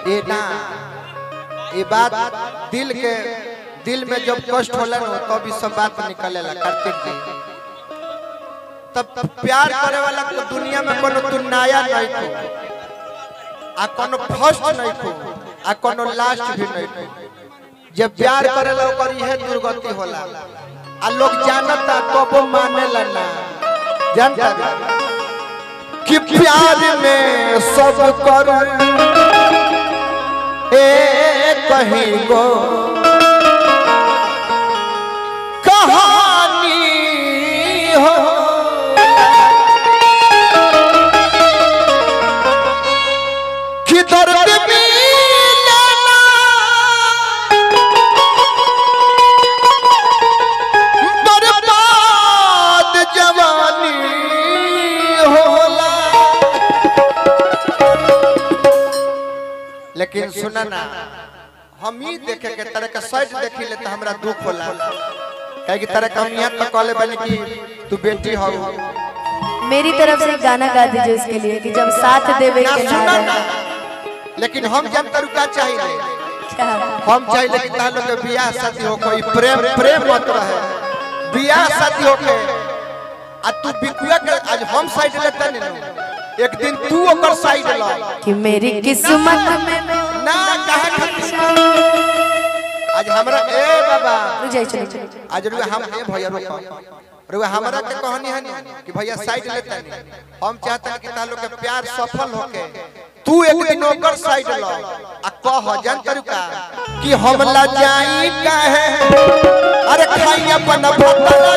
ये ना ये बात दिल के दिल में जब कष्ट होला ना तब इस सब बात निकलेला कार्तिक जी तब प्यार करे वाला को दुनिया में कोनो तू नया नहीं को आ कोनो फर्स्ट नहीं को आ कोनो लास्ट भी नहीं को जब प्यार करेला ओकर इहे दुर्गति होला आ लोग जानता कबो मानेला ना जानता कि प्यार में सब कर ए कहीं गो कहानी हो कि दर्द मिलना बर्बाद जवानी होला लेकिन सुना ना हम ही देखे के तरह का साइड देखी ले तो हमरा दुख होला काहे कि तरह का हम यहाँ तक कहले बनी कि तू बेटी हो मेरी तरफ से एक गाना गा दीजिए उसके लिए कि जब साथ देवे ना के ना सुना ना रहे। लेकिन हम जब तरुका चाहिए क्या? हम चाहिए कि तालो के बियाह शादी हो कोई प्रेम प्रेम मत रहे बियाह शादी हो के आ तू बिकुआ के आज हम साइड लेते नहीं ना एक दिन तू ओकर साइड ला कि मेरी किस्मत में ना कहे खातिर आज हमरा ए बाबा रुक जाइए चलो चलो आज रुआ हम ए भैया रुको रुआ हमरा के कहानी है नहीं कि भैया साइड लेते नहीं हम चाहते हैं कि तालो के प्यार सफल होके तू एक दिन ओकर साइड ला आ कह जन तरुका कि हम ला जाई काहे अरे खाई अपन भतला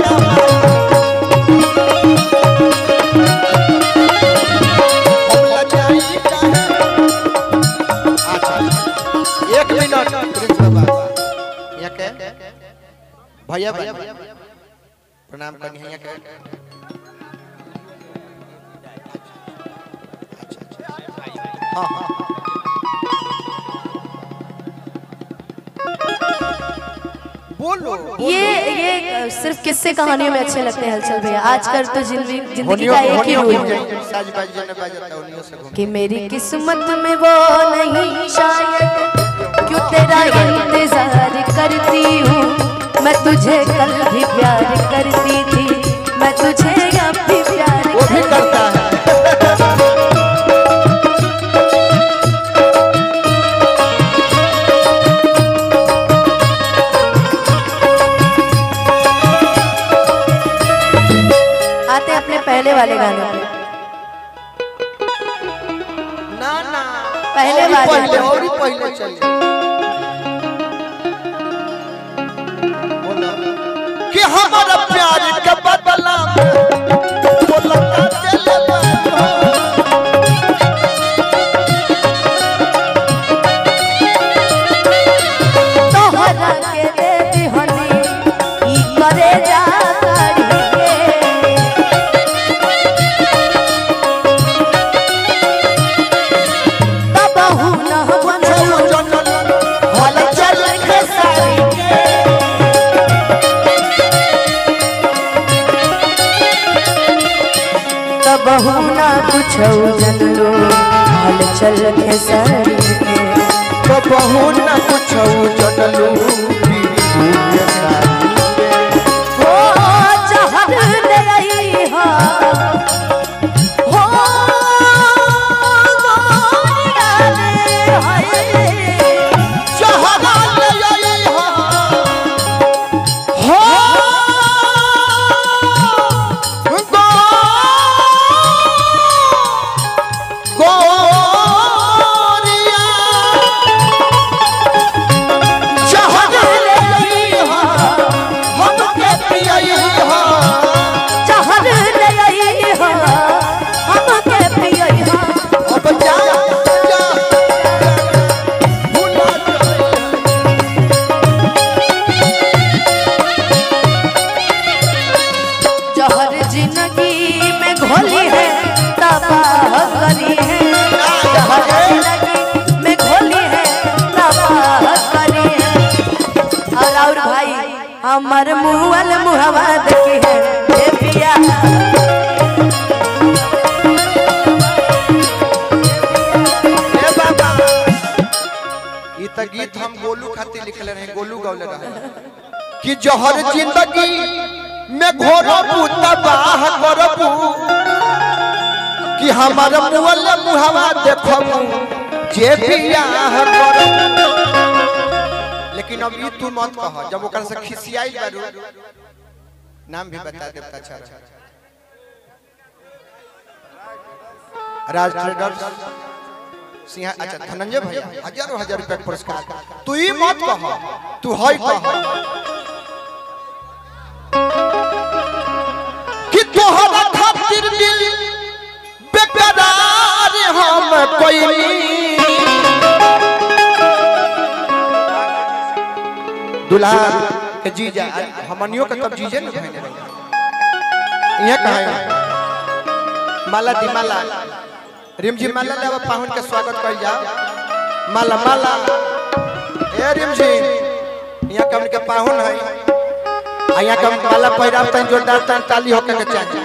हम ला जाई काहे अच्छा एक मिनट प्रिंस बाबा यहाँ के भैया भैया प्रणाम करनी है यहाँ के अच्छा, अच्छा। हाँ, हाँ, हाँ। बोलो ये ये सिर्फ किस्से कहानियों में अच्छे लगते हैं हलचल भैया आजकल तो जिंदगी जिंदगी होनियो का एक ही होनियो रूल की है जय साज बाज जने बाजता होनियो से घूम कि मेरी किस्मत में वो नहीं शायद क्यों तेरा इंतजार करती हूँ मैं तुझे कल भी प्यार करती थी मैं तुझे अब भी प्यार वो भी करती करता है आते अपने पहले वाले गाने पे ना ना पहले और ही वाले पहले पे। और ही पहले चले बोलो कि हमारा प्यार के बदला में बोला का दिल में तोहरा के देवी हनी ई करे जा करी के तबहु न बुझलु हल चल के सारी के तबहु न कुछौ जनलो हल चल के सारी के तो बहु न कुछ जनलू बीवी सारी हो जहर ले आई हा हो गोरिया रे हाय जहरा ले आई हो हो गो गोरिया जहरा ले आई हो हम के पियई हो जहर ले आई हा हम के पियई हा अब जा जा भूला जा जहर जिंदगी में घोली है तबाह करी है जहर जिंदगी में घोली है तबाह करी है और और भाई हमर मुहल मुहवा देखी है ए पिया ए बाबा त गीत हम गोलू खातिर लिखले रहे गोलू गौले रहे कि जहर जिंदगी में घोरबू तबाह करबू कि हमार मुअल मुहवा देखबू जे बियाह करबू लेकिन अब ई तू मत कह जब ओकर से खिसियाई बारू नाम भी बता देता अच्छा राज ट्रेडर्स सिंह अच्छा धनंजय भैया हजारों हजार रुपया के पुरस्कार तू ही मत कह तू है कह कि तोहरा खातिर दिल बेकरार हम कोई दुल्हा के जीजा हमनियो के तब जीजे न भइने रहे यहाँ कहा है माला दी माला रिमझी माला ले अब पाहुन के स्वागत कर जाओ माला माला ए रिमझी यहाँ कम के पाहुन है आ यहाँ कम माला पहिराव तन जोरदार तन ताली होके के चाहिए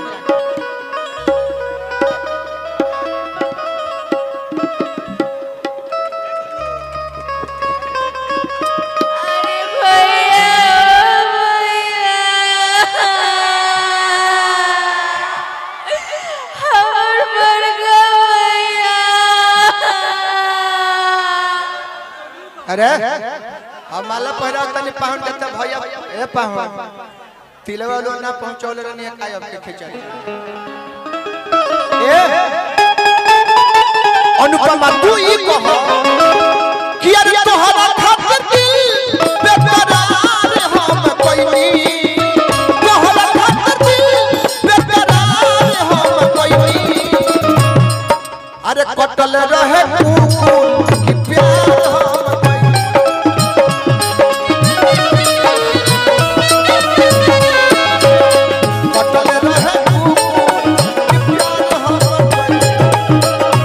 अरे भैया भैया हमर बड़का भैया अरे हम माला पहिराव तनी पाहुन के तब भैया ए पाहुन तिलवा लो ना पहुंचौले रहनी है काय अब के खिचड़ी ए अनुपमा तू ही कह कि अरे तोहरा खातिर दिल बेकरार हम कोइनी तोहरा खातिर दिल बेकरार हम कोइनी अरे कटल रहे कुकुर कि प्यार हम कोइनी कटल रहे कुकुर कि प्यार हम कोइनी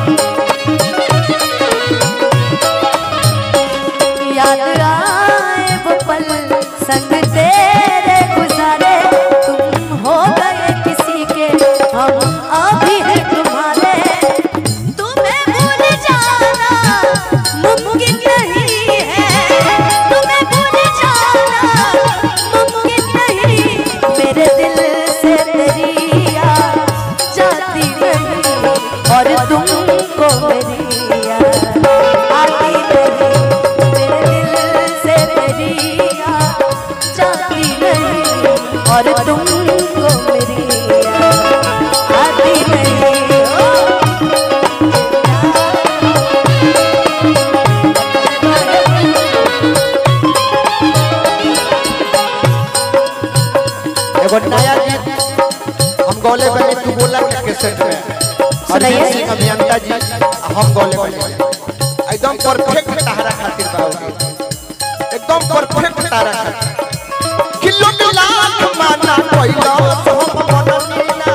याद आए वो पल संग तेरे गुजारे तुम हो गए किसी के हम अभी हैं तुम्हारे तुम्हें भूल जाना मुमकिन नहीं है तुम्हें भूल जाना मुमकिन नहीं मेरे दिल से तेरी याद जाती नहीं और तुमको मेरी याद आती नहीं मेरे दिल से तेरी याद जाती नहीं और तुमको मेरी याद आती नहीं ओ एगो नया गीत हम गौले बने तू बोला के कैसेट में सुनाइए। अरिजीत सिंह अभियंता जी आ हम गौले बने एकदम परफेक्ट तारा खातिर बाबू एकदम परफेक्ट तारा खातिर किलो के लाख माना कोइला तो हम मन नीला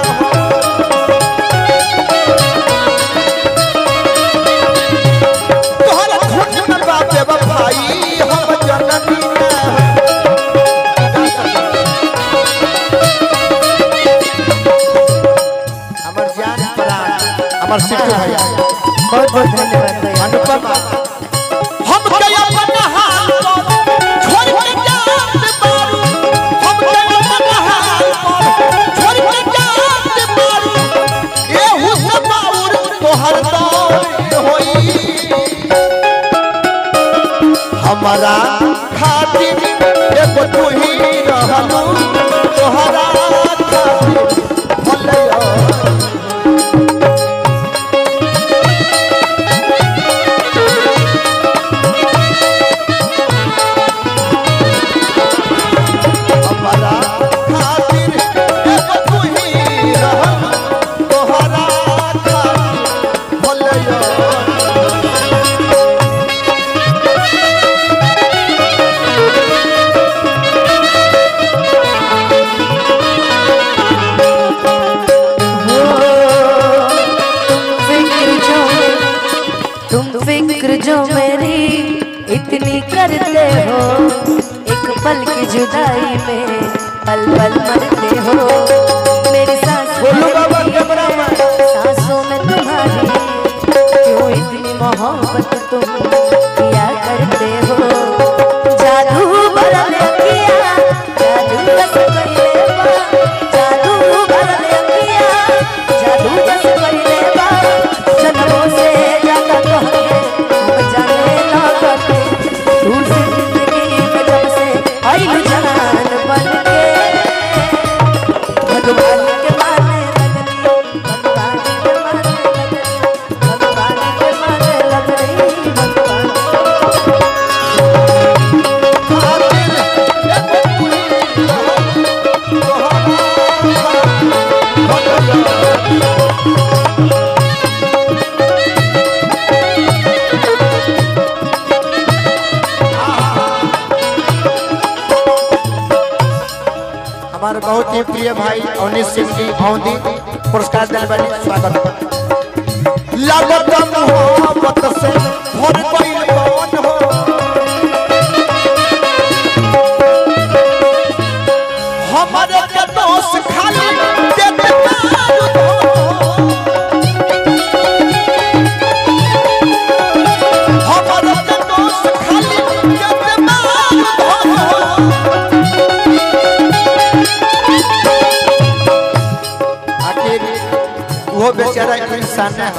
तोहरा खोज में बाबे भाई हम जननी ना हमर जान प्राण हमर सिद्धू भैया बहुत बहुत धन्यवाद भैया अनुपमा हम के अपन हाल पर छोड़ के जात मारू हम के अपन हाल पर छोड़ के जात मारू ए हुस्न बाउर तोहर दौर होई हमारा खातिर एगो तू ही रहलू तोहरा खातिर भलैया हमारा खातिर एगो तू ही रहल तोहरा खातिर भलैया फिक्र जो तुम फिक्र जो मेरी इतनी करते हो एक पल की जुदाई में पल पल मरते हो मेरी सांस बोलो बाबा कैमरा में। सांसों में तुम्हारी क्यों इतनी मोहब्बत तुम किया करते बहुत ही प्रिय भाई अवनीश सिंह जी औंदी पुरस्कार दिल बनी स्वागत लागत मोहब्बत से भर गइल कौन हो हमारे के दोस्त खाली देते दारू हो। हमारे के दोस्त खाली देते दारू हो। आखिर वो बेचारा इंसान है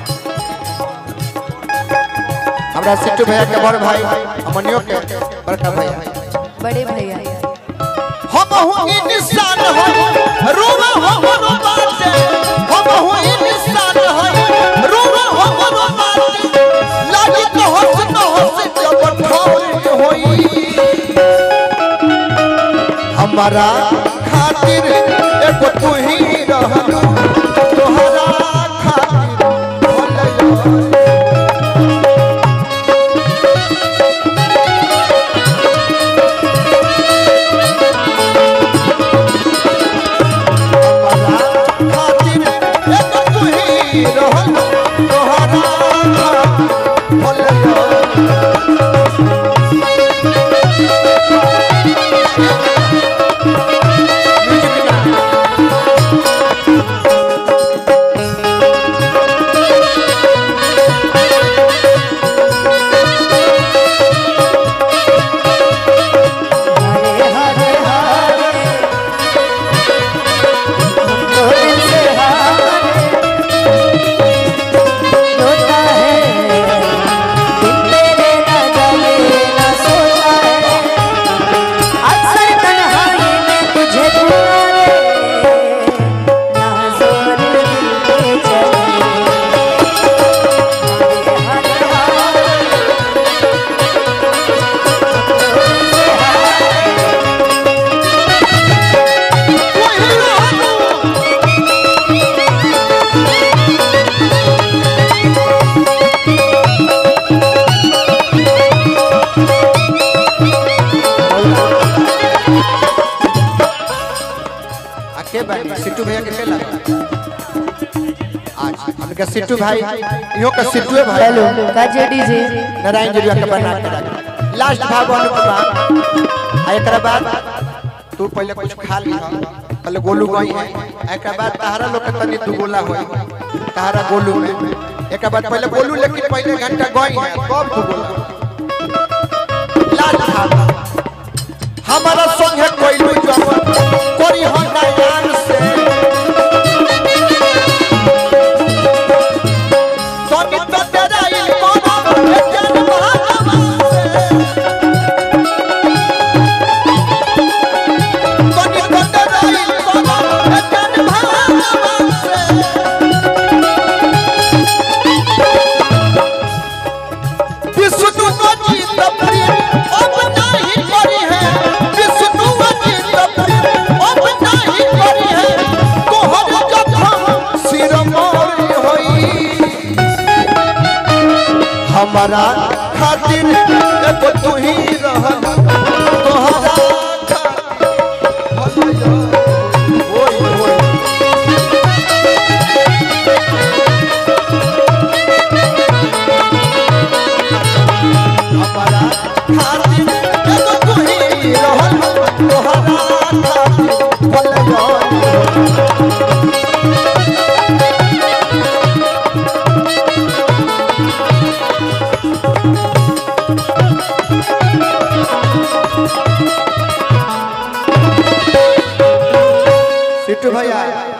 हमरा सिट्टू भैया के बड़ भाई अमनियो के बड़का भैया बड़े भैया हम हूँ इंसान हो रोवा हो रो बाटे हम हूँ इंसान हो रोवा हो रो बाटे लागी तो हंस तो हंस जब ठोर होई हमारा खातिर एगो तू ही रहलू तोहरा खातिर भलैया हमारा खातिर एगो तू ही रहलू तोहरा खातिर भलैया हरे हरे हरे दो दिन से हारे रोता है दिन तेरे न जागे न सोता है अक्सर तन्हाई में तुझे पुकारे ना जोर दिल के चले हरे हरे हरे आके बानी सिट्टू भैया के केला आज हमके सिट्टू भाई इहो के सिट्टूए भाई हेलो काजे डीजे नारायण जी के बना के रख लास्ट भाग अनुपमा आ एकरा बाद तू पहले कुछ खा ली पहले गोलू गई है एकरा बाद तहरा लोग के तनी दू गोला होई तहरा गोलू में एकरा बाद पहले गोलू लेकिन पहले घंटा गई है कब दू गोला लास्ट भाग हमारा संग है कोई जब कोरी हो नयान से तनी तो तेरा इल कोनो जन महात्मा से तनी तो तेरा इल कोनो जन महात्मा से विष्णु अजीत प्रेम अब नहीं करी है विष्णु अजीत प्रेम अब नहीं करी है तोहर जखम सिर मोर होई हमारा खातिर एगो तू ही रहल तोहरा खातिर ओए ओए हमारा खातिर एगो तू ही रहल तोहरा खातिर भलैया सिट्टू भैया